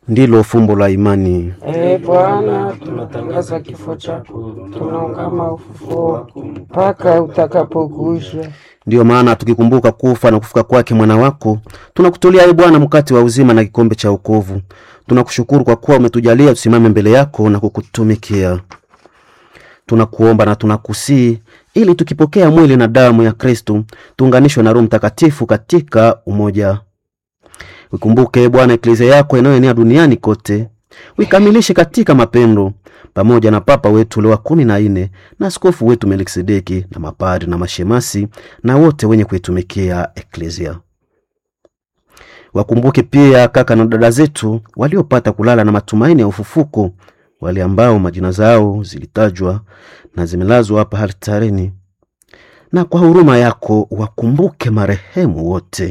ndilo fumbo la imani. Ee Bwana, tunatangaza kifo chako, tunaungama ufufuo wako mpaka utakapokuja. Ndiyo maana tukikumbuka kufa na kufuka kwake mwana wako, tunakutolea e Bwana mkate wa uzima na kikombe cha wokovu. Tunakushukuru kwa kuwa umetujalia tusimame mbele yako na kukutumikia. Tunakuomba na tunakusii ili tukipokea mwili na damu ya Kristu tuunganishwe na Roho Mtakatifu katika umoja. Ukumbuke e Bwana eklezia yako inayoenea duniani kote, uikamilishe katika mapendo, pamoja na Papa wetu Leo wa kumi na nne na askofu wetu Melkisedeki na mapadri na mashemasi na wote wenye kuitumikia eklezia. Wakumbuke pia kaka na dada zetu waliopata kulala na matumaini ya ufufuko, wale ambao majina zao zilitajwa na zimelazwa hapa altareni, na kwa huruma yako wakumbuke marehemu wote,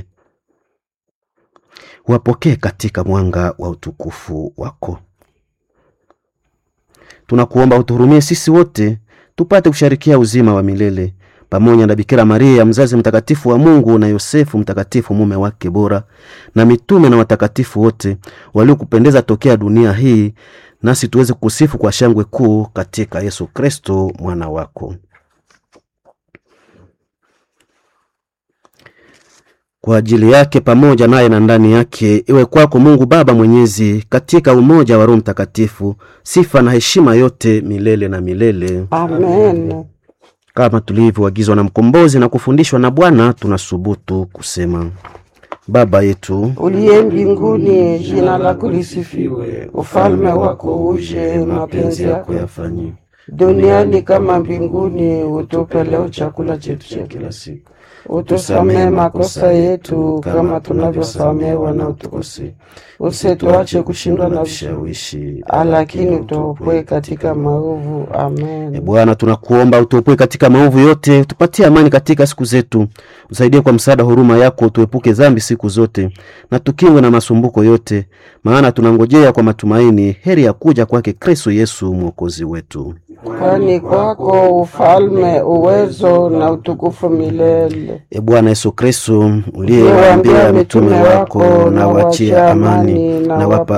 wapokee katika mwanga wa utukufu wako. Tunakuomba utuhurumie sisi wote tupate kusharikia uzima wa milele pamoja na Bikira Maria mzazi mtakatifu wa Mungu na Yosefu mtakatifu mume wake bora na mitume na watakatifu wote waliokupendeza tokea dunia hii, nasi tuweze kukusifu kwa shangwe kuu katika Yesu Kristo mwana wako. Kwa ajili yake pamoja naye na ndani yake, iwe kwako Mungu Baba Mwenyezi, katika umoja wa Roho Mtakatifu, sifa na heshima yote milele na milele. Amen. Kama tulivyoagizwa na mkombozi na kufundishwa na Bwana, tunasubutu kusema: Baba yetu Uliye mbinguni, jina lako lisifiwe, ufalme wako uje, mapenzi yako yafanyike duniani kama mbinguni. Utupe leo chakula chetu cha kila siku, utusamehe makosa yetu kama tunavyosamehe wanaotukosea, usituache kushindwa na vishawishi, lakini utuopoe katika maovu. E Amen. Bwana, tunakuomba utuopoe katika maovu yote, tupatie amani katika siku zetu, usaidie kwa msaada huruma yako, tuepuke dhambi siku zote, na tukingwe na masumbuko yote, maana tunangojea kwa matumaini heri ya kuja kwake Kristo Yesu mwokozi wetu. Kwani kwako ufalme, uwezo na utukufu milele. E Bwana Yesu Kristo, uliyewaambia mitume wako, na wachie amani na wapa